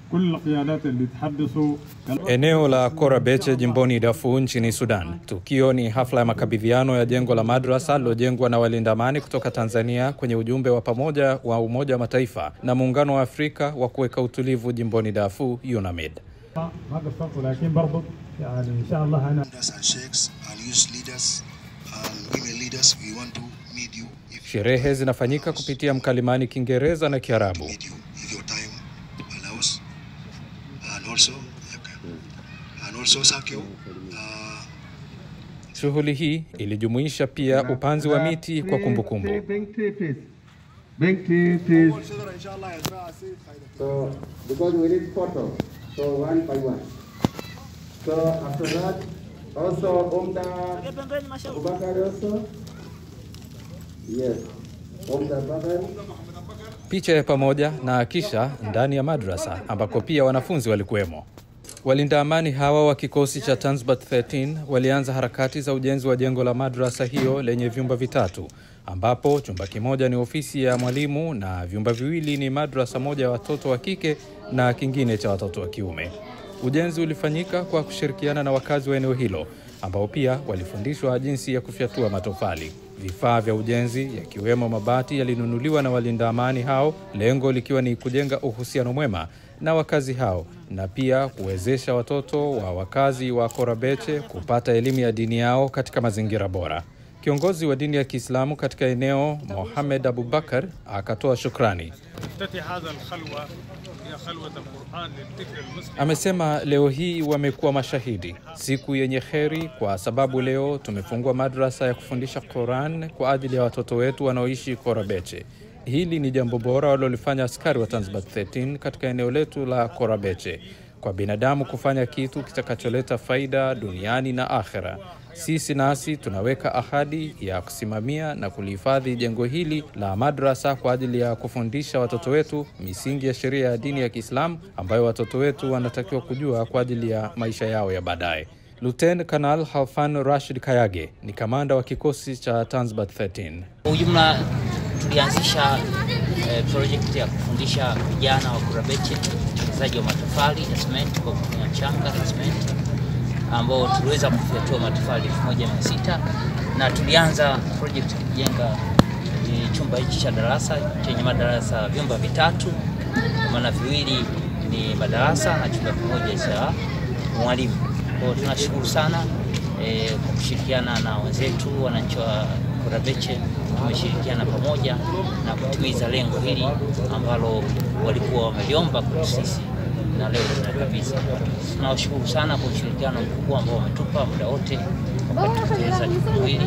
كل القيادات اللي تحدثوا Eneo la Korabeche jimboni Darfur nchini Sudan. Tukio ni hafla ya makabidhiano ya jengo la madrasa lilojengwa na walinda amani kutoka Tanzania kwenye ujumbe wa pamoja wa Umoja wa Mataifa na Muungano wa Afrika wa kuweka utulivu jimboni Darfur, UNAMID. ما قصرت ولكن برضو يعني ان شاء الله انا leaders and sheikhs and youth leaders and women leaders, we want to meet you if, Sherehe zinafanyika kupitia mkalimani Kiingereza na Kiarabu. meet you if your time allows. And also, okay. and also thank you. Uh, Shughuli hii ilijumuisha pia upanzi wa miti kwa kumbukumbu. Big tree, please. Big tree, please. So, because we need photo, so one by one. So after that, also Umda Abubakar also. Yes, Umda Abubakar. picha ya pamoja na kisha ndani ya madrasa ambako pia wanafunzi walikuwemo. Walinda amani hawa wa kikosi cha Tanzbat 13 walianza harakati za ujenzi wa jengo la madrasa hiyo lenye vyumba vitatu, ambapo chumba kimoja ni ofisi ya mwalimu na vyumba viwili ni madrasa moja ya watoto wa kike na kingine cha watoto wa kiume. Ujenzi ulifanyika kwa kushirikiana na wakazi wa eneo hilo ambao pia walifundishwa jinsi ya kufyatua matofali. Vifaa vya ujenzi yakiwemo mabati yalinunuliwa na walinda amani hao, lengo likiwa ni kujenga uhusiano mwema na wakazi hao na pia kuwezesha watoto wa wakazi wa Korabeche kupata elimu ya dini yao katika mazingira bora. Kiongozi wa dini ya Kiislamu katika eneo Mohamed Abubakar akatoa shukrani. تفتتح هذا الخلوة هي خلوة القرآن للذكر المسلم Amesema leo hii wamekuwa mashahidi, siku yenye kheri, kwa sababu leo tumefungua madrasa ya kufundisha Quran kwa ajili ya watoto wetu wanaoishi Korabeche. Hili ni jambo bora walilofanya askari wa Tanzbat 13 katika eneo letu la Korabeche, kwa binadamu kufanya kitu kitakacholeta faida duniani na akhera. Sisi nasi tunaweka ahadi ya kusimamia na kulihifadhi jengo hili la madrasa kwa ajili ya kufundisha watoto wetu misingi ya sheria ya dini ya Kiislamu ambayo watoto wetu wanatakiwa kujua kwa ajili ya maisha yao ya baadaye. Luten Kanal Halfan Rashid Kayage ni kamanda wa kikosi cha Tanzbat 13. Kwa ujumla tulianzisha eh, project ya kufundisha vijana wa Kurabeche utengenezaji wa matofali ya cement kwa kutumia mchanga na cement, ambao tuliweza kufyatua matofali 1600 na tulianza project kujenga eh, chumba hichi cha darasa chenye madarasa vyumba vitatu, kwa maana viwili ni madarasa na chumba kimoja cha mwalimu. Kwa hiyo tunashukuru sana eh, kwa kushirikiana na wenzetu wananchi wa Korabeche tumeshirikiana pamoja na kutimiza lengo hili ambalo walikuwa wameliomba kwetu sisi na leo tunakabidhi. Tunawashukuru sana kwa ushirikiano mkubwa ambao wametupa muda wote wakati tukiweza jukumu hili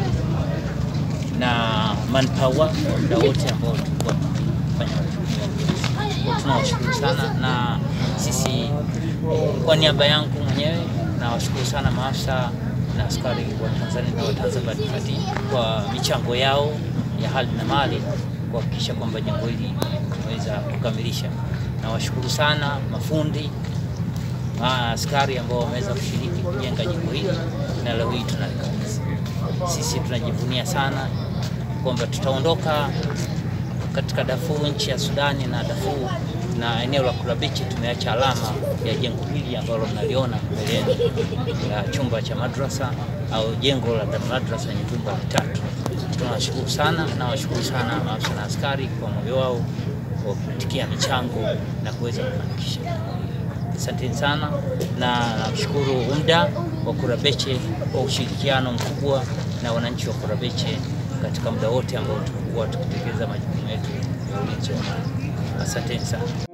na manpower wa muda wote ambao tulikuwa tukifanya majukumu ya ujenzi. Kwa tunawashukuru sana na sisi kwa niaba yangu mwenyewe nawashukuru sana maafisa na askari wa Tanzania na wa Tanzbat 13 kwa michango yao ya hali na mali kuhakikisha kwamba jengo hili tumeweza kukamilisha. Nawashukuru sana mafundi ah, askari ambao wameweza kushiriki kujenga jengo hili na leo hii tunalikabidhi. Sisi tunajivunia sana kwamba tutaondoka katika Darfur, nchi ya Sudani na Darfur na eneo la Kurabichi, tumeacha alama ya jengo hili ambalo mnaliona mbele yenu la chumba cha madrasa au jengo la madrasa yenye vyumba vitatu. Tunawashukuru sana na washukuru sana maafisa na askari kwa moyo wao wa kuitikia michango na kuweza kufanikisha. Asanteni sana na namshukuru UMDA wa Kurabeche kwa ushirikiano mkubwa na wananchi wa Kurabeche katika muda wote ambao tumekuwa tukitekeleza majukumu yetu ya ulinzi wa amani. Asanteni sana.